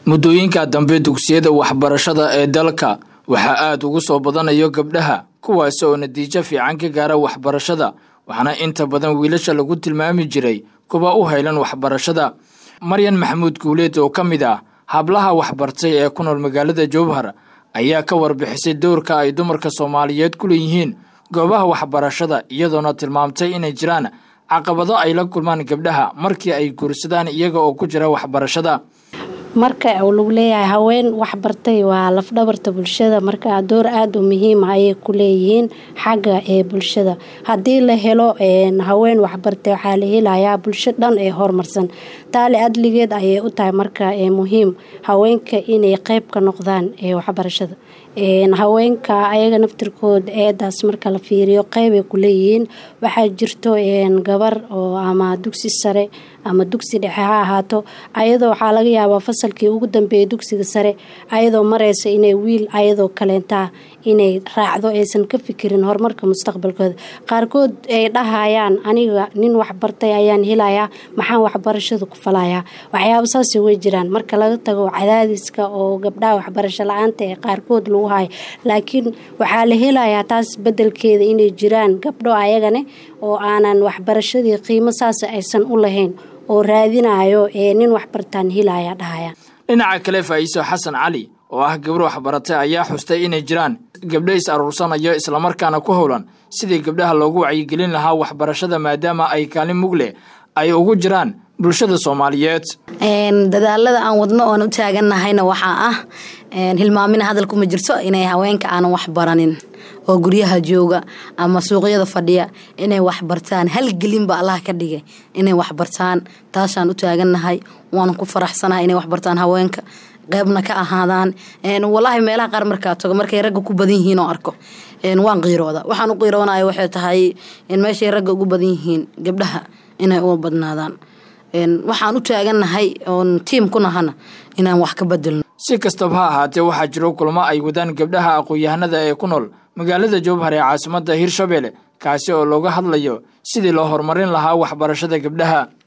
muddooyinka dambe dugsiyada waxbarashada ee dalka waxaa aada ugu soo badanayo gabdhaha kuwaasi oo natiijo fiican ka gaara waxbarashada waxaana inta badan wiilasha lagu tilmaami jiray kuwa u haylan waxbarashada maryan maxamuud guuleed oo ka mid ah hablaha waxbartay ee ku nool magaalada jowhar ayaa ka warbixisay dowrka ay dumarka soomaaliyeed ku leeyihiin goobaha waxbarashada iyadoona tilmaamtay inay jiraan caqabado ay la kulmaan gabdhaha markii ay guursadaan iyaga oo ku jira waxbarashada marka lagu leeyahay haween waxbartay waa lafdhabarta bulshada marka door aada u muhiima ayay ku leeyihiin xagga ee bulshada haddii la helo haween waxbartay waxaa la helayaa bulsho dhan ee horumarsan taali adligeed ayay u tahay marka muhiim haweenka inay qeyb ka noqdaan ee waxbarashada haweenka ayaga naftirkood eedaas marka la fiiriyo qeybay ku leeyihiin waxaa jirto gabar oo ama dugsi sare ama dugsi dhexe ha ahaato ayadoo waxaa laga yaabaa fasalkii ugu dambeeyay dugsiga sare ayadoo mareysa inay wiil ayadoo kaleentaa inay raacdo aysan ka fikirin horumarka mustaqbalkooda qaarkood ay dhahayaan aniga nin waxbartay ayaan helayaa maxaan waxbarashada ku falayaa waxyaaba saasay way jiraan marka laga tago cadaadiska oo gabdhaha waxbarasho la-aanta ee qaarkood lagu hayo laakiin waxaa la helayaa taas bedelkeeda inay jiraan gabdho ayagane oo aanan waxbarashadii qiimo saasa aysan u lahayn oo raadinayo ee nin waxbartaan helaya dhahaya dhinaca kale faa'iiso xasan cali oo ah gabdho waxbaratay ayaa xustay inay jiraan gabdho is aruursanayo islamarkaana ku howlan sidii gabdhaha loogu wacyigelin lahaa waxbarashada maadaama ay kaalin mug leh ay ugu jiraan bulshada soomaaliyeed dadaalada aan wadno oon u taagannahayna waxaa ah hilmaamina hadalkuma jirto inay haweenka aanan wax baranin oo guryaha jooga ama suuqyada fadhiya inay waxbartaan halgelinba allah ka dhigay inay waxbartaan taasaan u taagannahay waana ku faraxsanahay inay waxbartaan haweenka qeybna ka ahaadaan walaahi meelaha qaar markaa tago markay ragga ku badan yihiin oo arko waan qiirooda waxaan u qiiroonaya waxay tahay meeshay ragga ugu badan yihiin gabdhaha inay u badnaadaan waxaan u taagannahay oon tiim ku nahana inaan wax ka bedelno si kastaba ha ahaatee waxaa jiro kulmo ay wadaan gabdhaha aqoon-yahanada ee ku nool magaalada jowhar ee caasimadda hirshabelle kaasi oo looga hadlayo sidii loo horumarin lahaa waxbarashada gabdhaha